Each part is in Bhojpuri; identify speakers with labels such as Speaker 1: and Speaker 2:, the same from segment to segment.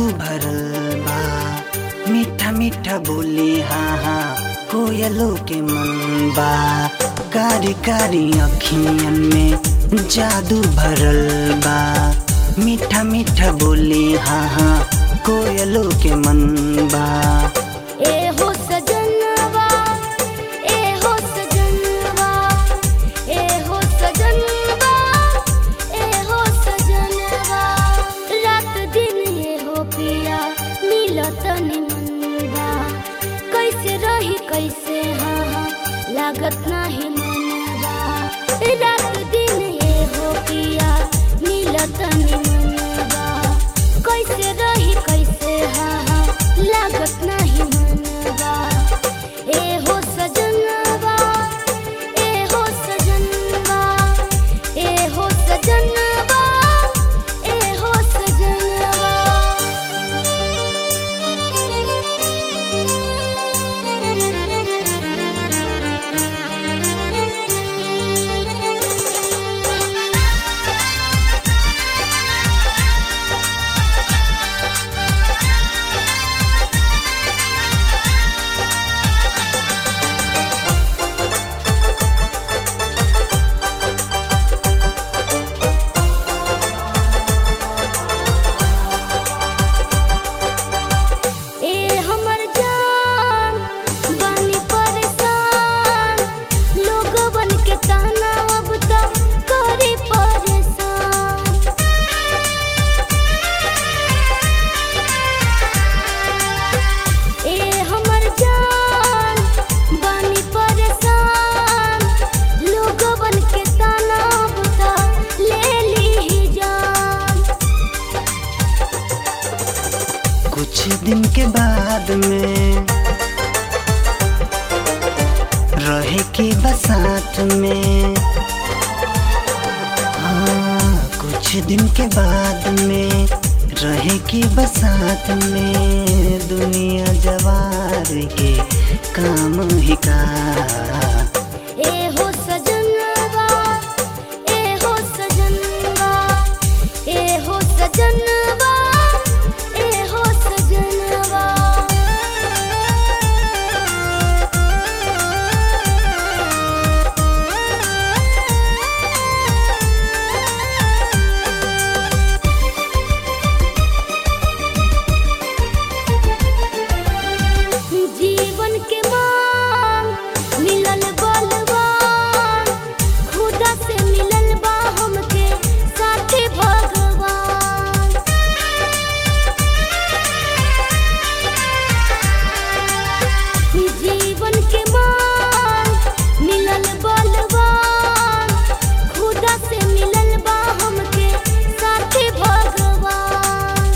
Speaker 1: भरल बा मीठा मीठा बोली हाँ हाँ कोयलों के मन बा कारी कारी अखियन में जादू भरल बा मीठा मीठा बोली हाँ हाँ कोयलों के मन बा
Speaker 2: ए हो सजनवा ए हो सजनवा ए हो सजनवा ए हो सजनवा रात दिन ये हो पिया मिलत निमनवा कैसे रही कैसे हाँ हाँ लागत नाही मनवा रात दिन ये हो पिया मिलत निमनवा कैसे रही कैसे हाँ हाँ लागत नाही मनवा ए हो सजनवा ए हो सजनवा ए हो सजनवा ए हो सजनवा ए हमर जान बानी परेशान लोगवन के ताना अब तो करी परेशान ए हमर जान बानी परेशान लोगवन के ताना अब तो ले ली जान
Speaker 1: कुछ दिन के बाद में रहे के बसात में हाँ कुछ दिन के बाद में रहे के बसात में दुनिया जवार के काम ही का
Speaker 2: ए हो सजनवा ए हो सजनवा ए हो सजनवा ए हो सजनवा जीवन के मांग मिलल बलवान खुदा से मिलल बा हमके साथी भगवान जीवन के मांग मिलल बलवान खुदा से मिलल बा हमके साथी भगवान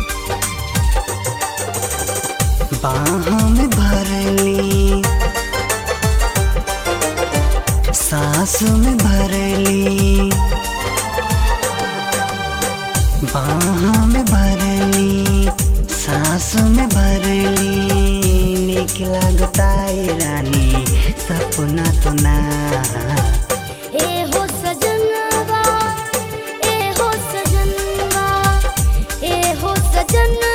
Speaker 1: बाहों में भरली सांस में भरली बाहों में भरली सांस में भरली निक लगता है रानी सपना तो ना
Speaker 2: ए हो सजनवा ए हो सजनवा ए हो सजनवा